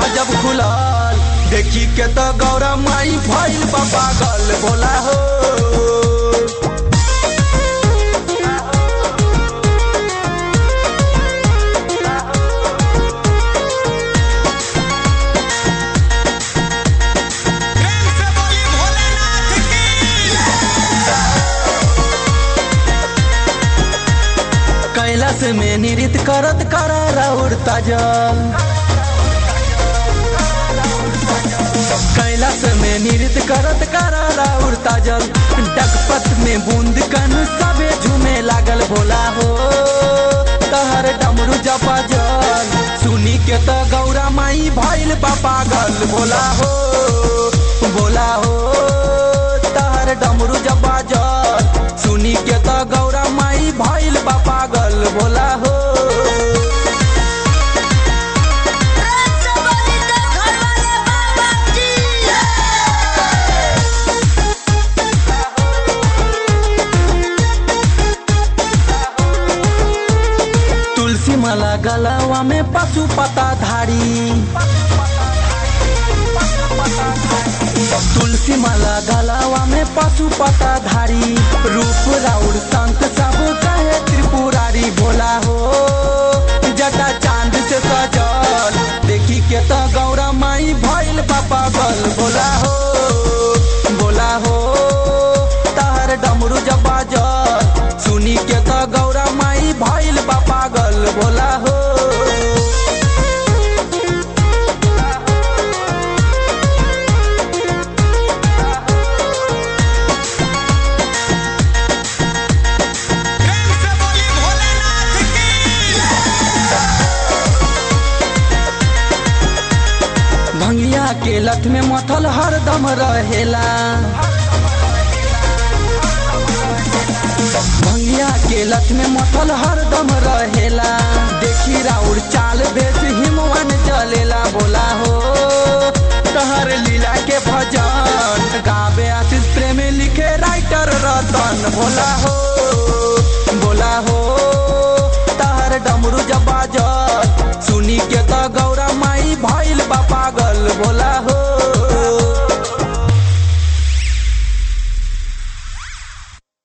जब खुलल देखी के तो गौरा माई भइल बा पागल भोला हो प्रेम से बोली भोलेनाथ की कैलाश में नृत्य करत करारा उड़ता जल कैलाश में नृत्य करत करारा उड़ता जल डगपत में बूंद कन सबे झूमे लागल भोला हो तहर डमरू जपा जल सुनी के त गौरा माई भइल बा पागल भोला हो भोला हो तहर डमरू जपा जल सुनी के त गौरा माई भइल बा पागल भोला हो प्रेम से बोली तो घर वाले बाबा की तुलसी माला गलवा में पशु पता धारी तुलसी माला गलवा में पशु पता धारी रूप राउर संत सब कहे त्रिपुरारी भोला हो जटा चांद से सजल देखी के तो गौरा माई भइल पापा बल भोला हो भोला हो तहर डमरू जब बाजल सुनी के तो गौरा माई भइल बा पागल भोला हो प्रेम से बोली भोलेनाथ की भंगिया के लठ में मथल हरदम रहेला भंगिया के लठ में मथल हरदम रहेला देखी राउर चाल बेस हिमवन चलेला बोला हो तहर लीला के भजन गावे आशीष प्रेम लिखे राइटर रतन भोला हो भोला हो तहर डमरू जब बाजल